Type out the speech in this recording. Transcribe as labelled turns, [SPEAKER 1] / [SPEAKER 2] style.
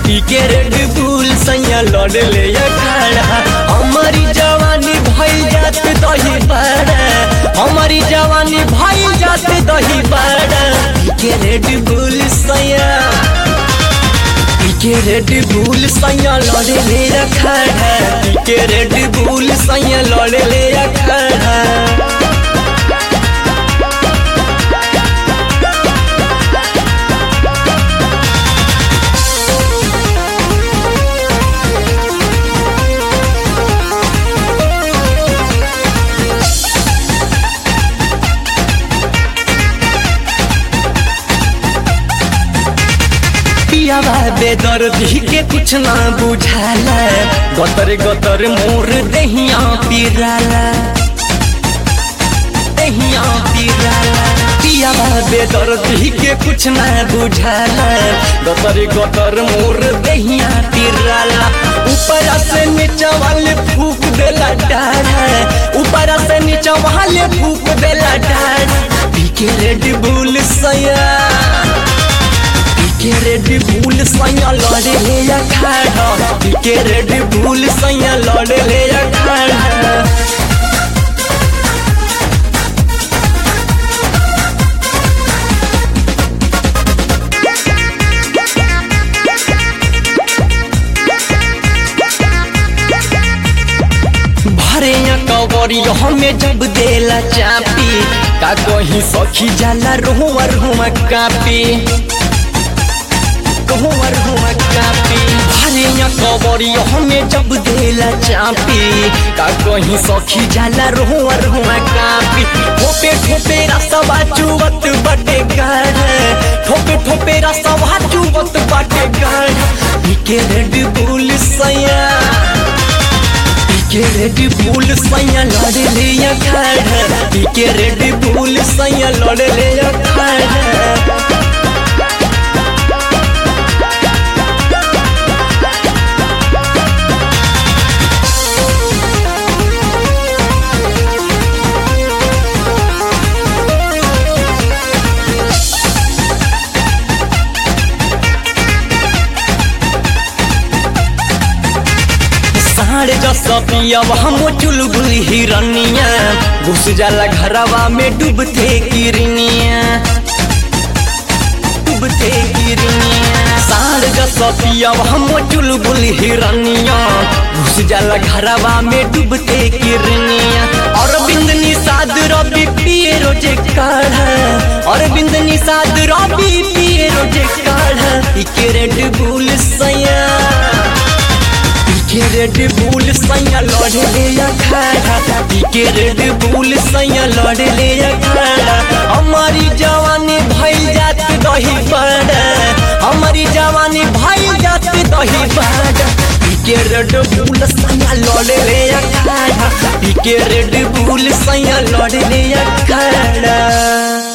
[SPEAKER 1] पी के रेड बुल सैया लड़ ले खड़ा हमारी जवानी भइल जात दही बड़ा हमारी जवानी भइल जात दही बड़ा पी के रेड बुल सैया पी के रेड बुल सैया लड़ ले खड़ा पी के रेड बुल सैया लड़ ले खड़ा पियावा बेदर्दी के कुछ ना बुझाला गतर गतर मोर दहिया पिराला दहिया पिराला पियावा बेदर्दी के कुछ ना बुझाला गतर गतर मोर दहिया पिराला ऊपर से नीचा वाले फूक देला डाढ़ा ऊपर से नीचा वाले फूक देला डाढ़ा पी के रेड बुल सया के रेड बुल सैया लड़े ले या खड़ा के रेड बुल सैया लड़े ले या खड़ा भरे कवरी हमें जब देला चापी का कहीं सखी जाला रोआ रोआ कापी कहूँवर हुआ कापी भरे कवरी हमें जब देला चापी का कहीं सखी जाला रोहर हुआ कापी ठोपे ठोपे रसवा चुवत बटे गढ़ ठोपे ठोपे रसवा चुवत बटे गढ़ के रेड बुल सैया के रेड बुल सैया लड़ ले खड़ के रेड बुल सैया लड़ ले खड़ साढ़ जस पियब हम चुलबुल हिरनिया घुस जाला घरवा में डूबते किरनिया डूबते किरनिया साढ़ जस पियब हम चुलबुल हिरनिया घुस जाला घरवा में डूबते किरनिया और बिंदनी साद रबी पिए रोजे काढ़ और बिंदनी साद रबी पिए रोजे काढ़ इके रेड बुल सैया के रेड बुल सैया लड़ ले खड़ा के रेड बुल सैया लड़ ले खड़ा हमारी जवानी भइल जात दही बड़ा हमारी जवानी भइल जात दही बड़ा के रेड बुल सैया लड़ ले खड़ा के रेड बुल सैया लड़ ले खड़ा